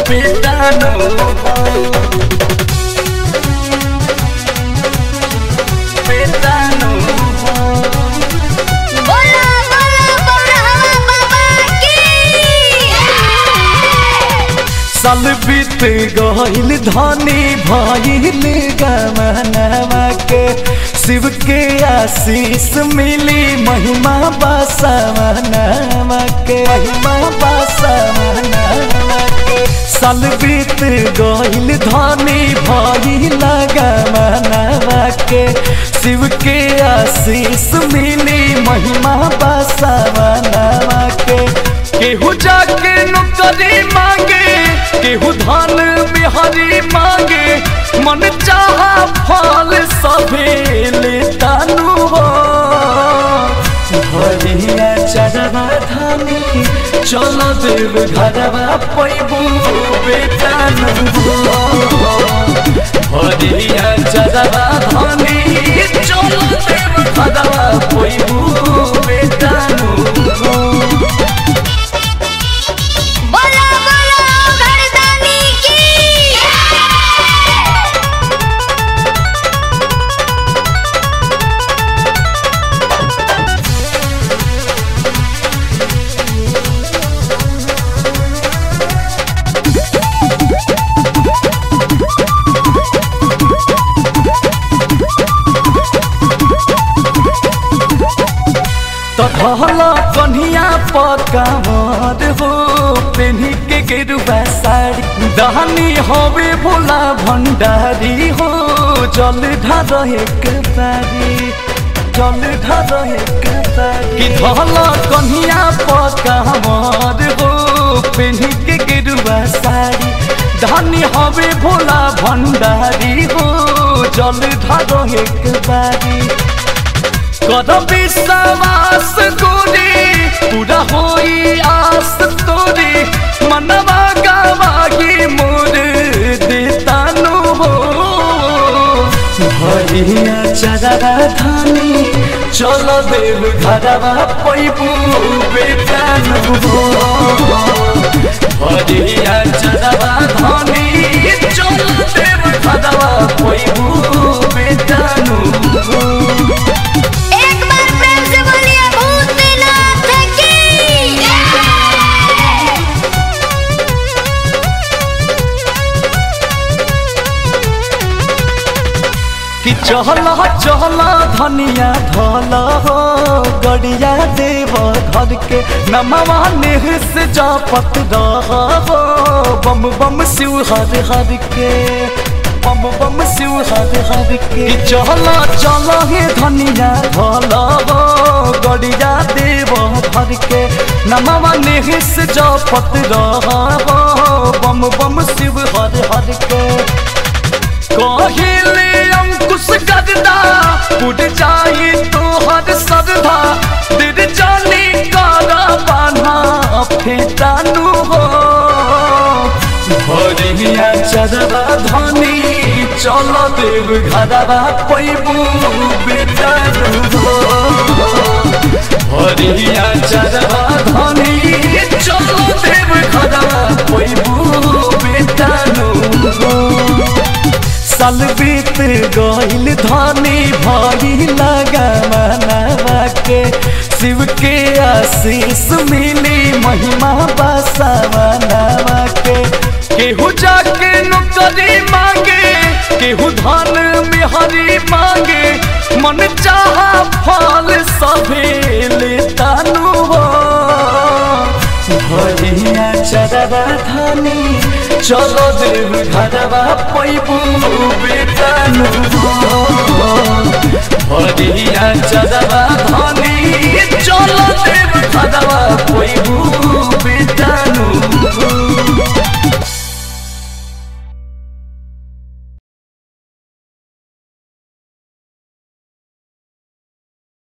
बेटा नो बेटा नो बोला बोला बौरहवा बाबा की साल बीत गईल धनी भइल गमनवा के शिव के आशीष मिली महिमा बसवनवा के महिमा बसवनवा के साल बीत गईल धनी भइल गमनवा के शिव के आशीष मिली महिमा बसवनवा के केहू जाके नौकरी मांगे केहू धन बिहारी मांगे मन चाहा फल सभे लेता नु हो भरिया चढ़वा धानी चल देव घरवा पैबू बेटा नु हो भरिया चढ़वा धानी चल देव घरवा पैबू बेटा नु हो बोला बोला घरदानी की तहला कन्हिया पकावर हो पेन्ही के गेरुआ साड़ी दहनी होवे भोला भंडारी हो जल ढार एक बारी जल ढार एक बारी कि धला कन्हिया पकावर हो पेन्ही के गेरुआ साड़ी धनी होवे भोला भंडारी हो जल ढार एक बारी कर विश्वास गोरी पूरा होई आस तोरी मनवा गवाही मोर देतानु हो भरिया चरवा धानी चल देव घरवा पैबू बेटानु हो भरिया चरवा धानी चल देव घरवा पैबू बेटानु हो एक बार प्रेम से बोलिए भूतनाथ की कि चहला चहला धनिया धल हो गड़िया देव घर के नमवा नेह से जापत रह हो बम बम शिव हर हर के बम बम शिव हर हर के कि चहला चल हे धनिया धल हो गड़िया देव घर के नमवा नेह से जापत रह हो बम बम शिव हर हर के कहिले अंकुश गददा उड़ जाई तोहर सरधा दिल जानी कारा बाना फेटानु हो भरिया चरवा धनी चल देव घरवा पैबू बेटानु हो भरिया चरवा धनी चल देव घरवा पैबू बेटानु हो साल बीत गईल धनी भई लगमनवा के शिव के आशीष मिली महिमा बसवनवा के केहू जाके नौकरी मांगे केहू धन बिहारी मांगे मन चाहा फल सभे लेतानु हो भरिया चरवा धानी चलो देव घरवा पैबू बेटानु हो भरिया चरवा धानी चलो देव घरवा पैबू